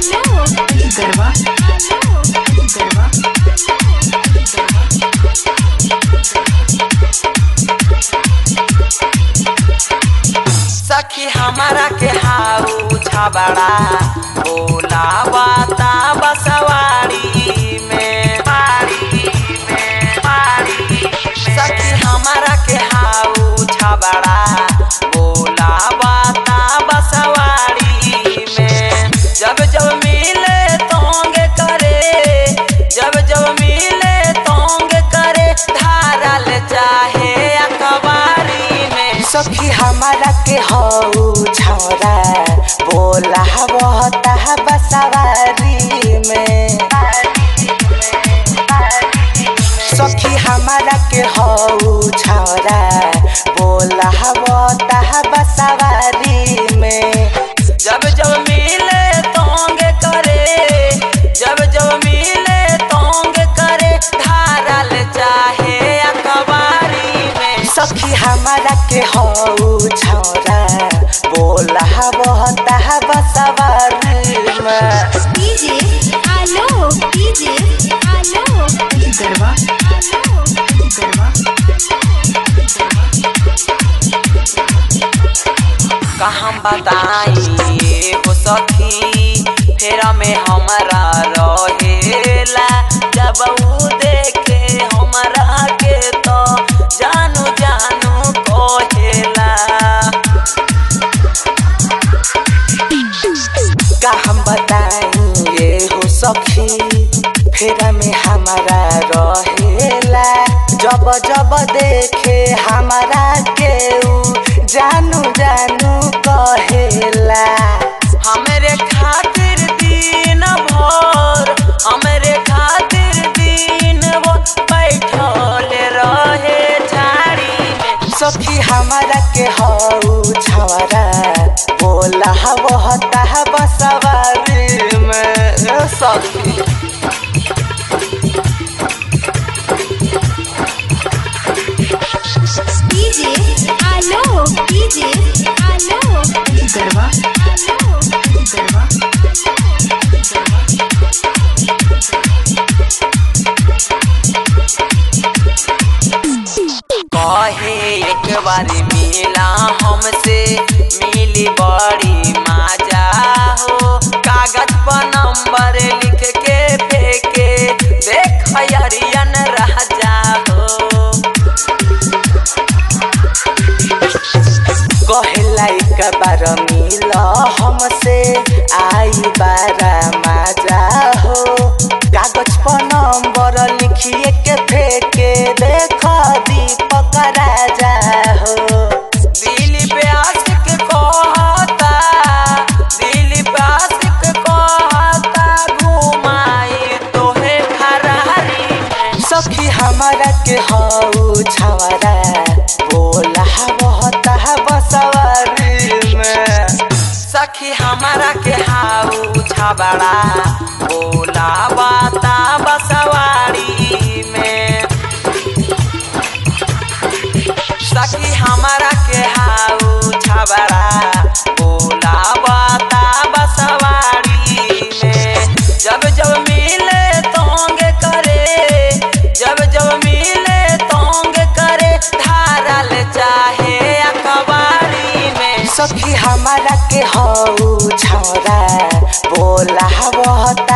गरबा गरबा सखी हमारा के हाउ छबड़ा बोला बाता बसवाड़ी में बाड़ी में बाड़ी सखी हमारा के हाउ छबड़ा बोला बाता बसवाड़ी में जब जब मिले तोंग करे जब जब मिले तोंग करे धारल चाहे अखबारी में सखी हमारा के हऊ छौरा बोला बहता बसवारी में सखी हमारा के हऊ छौरा बोला बहता बसवारी में जब जब मिले तोंग करे जब जब मिले तोंग करे धारल चाहे अखबारी में सखी हमारा के हऊ छौरा बोला बहता बसवारी में डीजे आलो डीजे आलो गरबा गरबा कहाँ बताई हो सखी फेरा में हमारा रहेला जब ऊ देखे हमारा के तो जानू जानू कहेला का हम बताई ये हो सखी फेरा में हमारा रहेला जब जब देखे हमारा के ऊ जानू जानू कहेला हमरे खातिर दिन भर हमरे खातिर दिन भर बैठल रहे झाड़ी में सखी हमारा के हऊ छवरा बोला बहता बसवारी में सखी डीजे आलो डीजे आलो गरबा आलो गरबा कहे एक बार मिला हमसे मिली बड़ी मजा हो कागज पर नंबर लिख के फेंके देख अरियन राजा हो कहेला एक बार मिल हमसे आई बारा मजा हो कागज पर नंबर लिखिए के फेंके देख दीपक राजा हो दिल पे आशिक कहता दिल पे आशिक कहता घुमाई तोहे फरारी में सखी हमारा के हऊ छवरा बोला बहता बसवारी में सखी हमारा के हाउ छबड़ा बोला बाता बसवारी में सखी हमारा के हाउ छबड़ा बोला बाता बसवारी में जब जब मिले तोंग करे जब जब मिले तोंग करे धारल चाहे अखबारी में सखी हमारा के हऊ छौरा बोला बहता